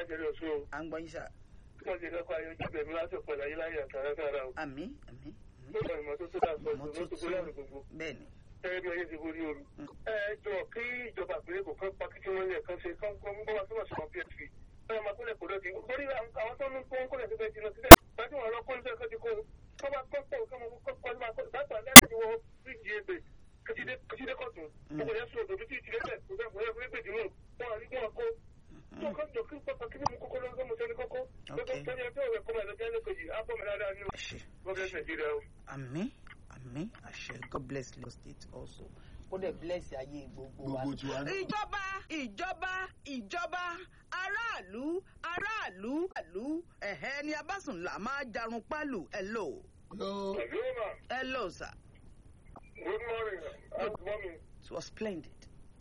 lájẹrẹ ọ̀ṣun o à ń gbọ́ yín sà tí wọ́n ti lọ́kọ̀ ayọ́jú bẹ̀mí láti ọ̀pọ̀ láyé láyé àtàràtàrà o àmì àmì àmì lọ́dọ̀ ìmọ́tótó dà sọ ọ̀sùn ló tó gbé láàrin gbogbo bẹ́ẹ̀ ni ẹ̀rẹ́ bí ọyẹ́ ti borí ooru. Mm. ẹ ẹ jọ kí ìjọba àpẹẹrẹ kò kán pa kí wọ́n lè kán ṣe kán kán bọ́ wá sọ́wọ́ sọ́wọ́ psp ẹ máa kólẹ̀ kó lọ́dí borí àwọn tó ń kó ń kólẹ̀ síbẹ̀ jìnnà síbẹ̀ gbájú wọn lọ kó níbẹ̀ kó ti kó kó bá kó pọ̀ kó kó kó máa kó bàtà lẹ́yìn tí wọ́n fíjì ebè kìtìdé kọ̀tún kò yẹ sùn òdòdó tí ìtìdé bẹ̀ kò bẹ́ẹ̀ kò yẹ fún ẹgbẹ̀dì náà wọn àrí wọn kó tó kọ́ jọ kí pápá kí mímú kókó lọ́wọ́ mo sẹ́ni kókó lọ́kọ́ sẹ́ni ẹjọ́ rẹ̀ kọ́ máa lọ jẹ́ lẹ́kọ̀ọ́ yìí á bọ̀ mí dáadáa ní àṣẹ gọ́ọ̀mẹ̀ nàìjíríà o. àmì àmì àṣẹ god bless Lagos state also kó dẹ̀ bless ayé gbogbo wa. gbogbo tiwa náà. ìjọba ìjọba ìjọba aráàlú aráàlú àlú ẹ̀hẹ́ ni abásùnlá máa jarun pálù hello Hello. Hello, ma. hello sir Good morning. Good morning. it was splendid.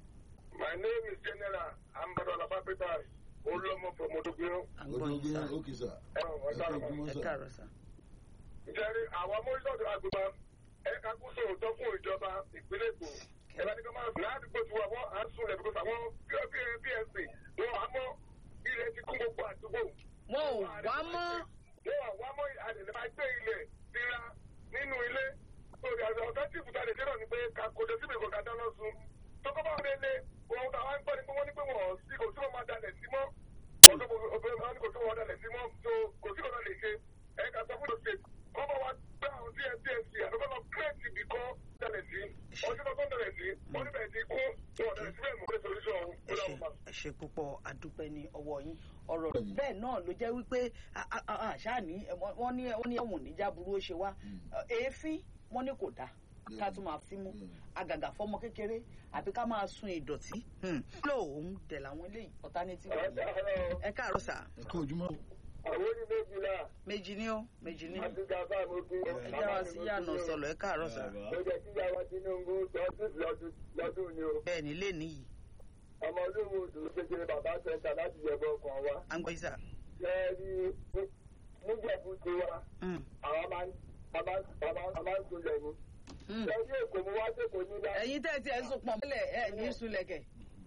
My name is General Ambado Lapapitas. Olomo from Odogio. à ń gbọ́ yín Odogwu sir ókè sà. Ẹ Ẹ kú ojúmọ́ ẹ sà. káàárọ̀ sir. Jerry, àwọn amórísọ̀tò àgbègbè ẹ̀ka kúso òótọ́ fún ìjọba ìpínlẹ̀ Èkó. Ẹ̀ka ní kí wọ́n máa fi ládùúgbò tí wọ́n wọ́n á sùn lẹ̀ because àwọn PSC wọn á mọ́ ilẹ̀ ti kún gbogbo àdúgbò. wọn ò wá mọ́ Wọ́n wá wá mọ́ àdèlè máa gbé ilẹ̀ síra nínú ilé. Lórí àti ọ̀tọ́ tí ìfúta lè dérò ni pé ká kò dé síbi ìkọ̀ká dáná sun. Tọ́kọ́ bá wọlé lé, ohun táwọn ń gbọ́ ni pé wọ́n ní pé wọ́n sí kò tí wọ́n máa dalẹ̀ sí mọ́. Ọ̀dọ́ obìnrin máa ń kò tí wọ́n dalẹ̀ sí mọ́. So kò sí ọ̀nà lè ṣe. Ẹ̀ka sọ fún ìdòsè. Kọ́ bá wa gbé àwọn DSDSC àdúgbò lọ kírètì ibì kan dalẹ̀ sí. Ọjọ́ tó tó dalẹ̀ sí. Wọ́n níbẹ̀ ti kú. Wọ́n dalẹ̀ síbẹ̀ mú pé solution ọ̀hún. ẹ ṣe ẹ ṣe púpọ̀ àdúpẹ́ ní ọwọ́ yín ọ̀rọ̀ bẹ́ẹ̀ náà ló jẹ́ wípé àṣà ní wọ́n ní wọ́n ní ẹ̀wọ̀n níjà burú ó ṣe wá èéfín wọ́n ní kò dáa ká tún máa fi mú àgàgà fọmọ kékeré àbí ká máa sun ìdọ̀tí lóòún dẹ̀ làwọn eléyìí alternative ẹ káàárọ̀ sà Ẹ kú ojúmọ́. Àwọn oní méjìlá. méjì ní ó méjì ní Àti Gàfà mo fi. ẹ já wa sí yànà sọlọ ẹ káàárọ̀ sà Mo jẹ́ kí Yàwá Tinubu lọ́dún lọ́dún lọ́dún ni o. bẹ́ẹ̀ ni lé nìyí Ọmọ olówó odò kékeré bàbá sẹ́ńtà láti yẹ̀bọ ọkàn wa. à ń gbọ́ yín sà. Lẹ́ẹ̀rí níjẹ̀bú ti wa, Mm, àwọn máa ń bàbá bàbá ń sunlẹ̀ ni. mm. Lẹ́yìn èkó mo wá sèkó nílá. ẹ̀yin tẹ́ ẹ ti ẹ̀ ń sùn pọ̀ mọ́lẹ̀ ẹ̀ ní sulẹ̀kẹ̀.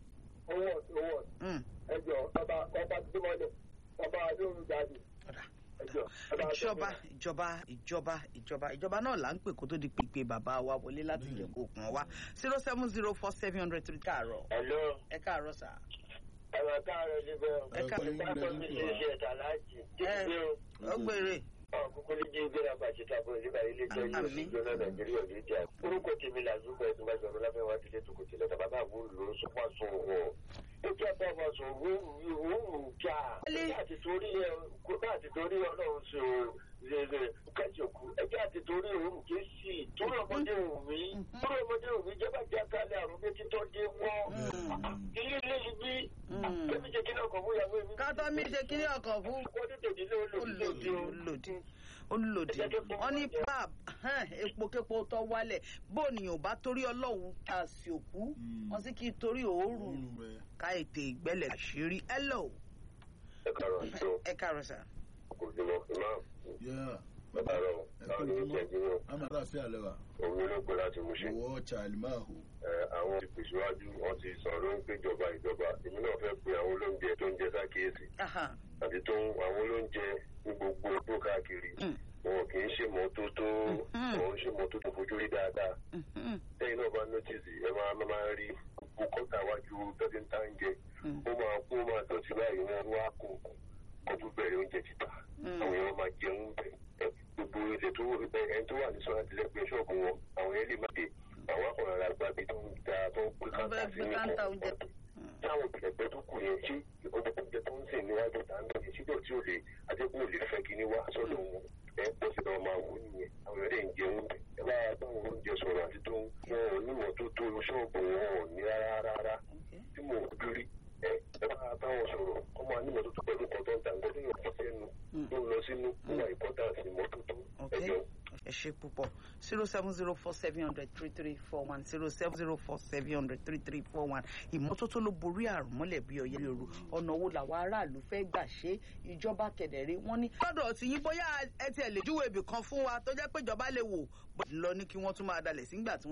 Owó ọ̀tún owó ọ̀tún. Mm, Ẹjọ́ ọba ọba tó mọ́lẹ̀ ọba adóhùn jáde. ọ̀dà. Ẹjọ́ ọba ìjọba ìjọba ìjọba ìjọba ìjọba náà là ń pè kó tó di pípé bàbá wa wọlé láti jẹ kó kàn wá zero seven zero four seven hundred three káàárọ̀ Hello, ẹ káàárọ̀ sà. ẹ̀rọ káàárọ̀ níbẹ̀. ẹ káàárọ̀ Ìgbàgbọ́ mi ṣe ṣe ẹ̀ta láti. Jíjí o. ó gbére ọkùnkùn ní jíjí gbéra pàṣẹ tàbí ìdíbà ilé ìjọ yóò Àmín. sì jóná nàìjíríà ní ìjà orúkọ tèmi làzúgbà ẹtù bá sọ̀rọ̀ láfẹ́ wá tilé tòkòtì lọ́tà bàbá àbúrò ló ń sọpọ̀ sùn wọ̀ ó jẹ́ bá ọmọ sùn wúrù jà ẹjẹ́ àti torí ẹ bá àti torí ọlọ́run ṣe o ṣe kẹ́sìkú ẹjẹ́ àti torí òun kì í sì torí ọmọdé òun mi torí ọmọdé òun mi jẹ́ bá jẹ́ kálẹ̀ àrùn méjì tó dé wọ́ ilé ilé yìí bí kẹ́mi jẹ́ kí náà kọ̀ fún ìyàwó mi. kátó mi ṣe kíní ọkọ̀ fún wọ́n tètè dílé olóòdì olòdì olòdì wọn ní pap epo képo tó wálẹ̀ bóònìyàn bá torí ọlọ́run ká sí òkú wọn sì kí torí òórùn Oorun rẹ̀. ká ètè ìgbẹ́lẹ̀ àṣírí hello ẹ kàrọ̀ tó ẹ káàárọ̀ sà. kò jùmọ̀ ìmáà Yeah. bàbá rẹ̀ Ẹ kú báwo ni ó jẹ́ kí ojúmọ́. wọ́n Àmọ́ àlàáfíà lẹ́wà. òun ló gbé láti mú ṣe. Owó Charlie Mahu. àwọn ìpèsèwájú wọn ti sọ̀rọ̀ ló ń péjọba ìjọba èmi náà fẹ́ pe àwọn olóúnjẹ tó ń jẹ sákìyèsí Aha. àti tó ń àwọn olóúnjẹ ní gbogbo ogbó káàkiri Mm. wọn kì í ṣe mọ́tótó Mhm. wọn ń ṣe mọ́tótó fojú rí dáadáa Mhm. lẹ́yìn náà bá nọ́tìsì ẹ máa máa máa rí gbogbo kọ́tà wájú tọ́jú ń tá ń jẹ Mm. ó máa kó máa tọ́jú báyìí wọn wá kó kọjú bẹ̀rẹ̀ oúnjẹ títà Mm. àwọn èèyàn máa jẹun bẹ̀ ẹ, gbogbo ilẹ̀ tó ẹni tó wà ní sọ́nà tilẹ̀gbẹ́ ṣọ́ọ̀bù wọn àwọn èèyàn lè má dé àwọn akọ̀rọ̀ ara gbàgbé tó ń da tó ń pè wọ́n káńtà fẹ́ sí gbé ní káńtà kọ̀ọ̀kan oúnjẹ. táwọn ìpìlẹ̀gbẹ́ tó kù yẹn ṣé oúnjẹ tó ń sìn níwájú tàǹdà yẹn síbẹ̀ tí ò lè adékun ò lè fẹ́ kíní wá sọ́dọ̀ wọn ẹ pọ̀ sí náà máa wò ó nìyẹn àwọn ẹ̀rẹ́ ń jẹun bẹ̀ ẹ bá báwọn oúnjẹ sọ̀rọ̀ àti tó ń wọn ò nímọ̀ tó tó ṣọ́ọ̀bù wọn ò ní rárá rárá Okay. tí mò ń dúrí ẹ ẹ bá báwọn sọ̀rọ̀ ọmọ anímọ̀ tó tó pẹ̀lú kan tó ń tàǹgọ́ tó yàn fọ́ sẹ́nu tó ń lọ sínú nígbà ìpọ́tàsì mọ́tótó Okay. ẹjọ́ ẹ ṣe púpọ̀ zero seven zero four seven hundred three three four one zero seven zero four seven hundred three three four one ìmọ́tótó ló borí àrùn mọ́lẹ̀ bí ọyẹ́ lóru ọ̀nà wo làwọn aráàlú fẹ́ gbà ṣe ìjọba kẹ̀dẹ̀rẹ́ wọ́n ní. lọ́dọ̀ tí yín bóyá ẹ tiẹ̀ lè júwèé ibì kan fún wa tó jẹ́ pé ìjọba lè wò bó lọ ní kí wọ́n tún máa dalẹ̀ sígbà tí wọ́n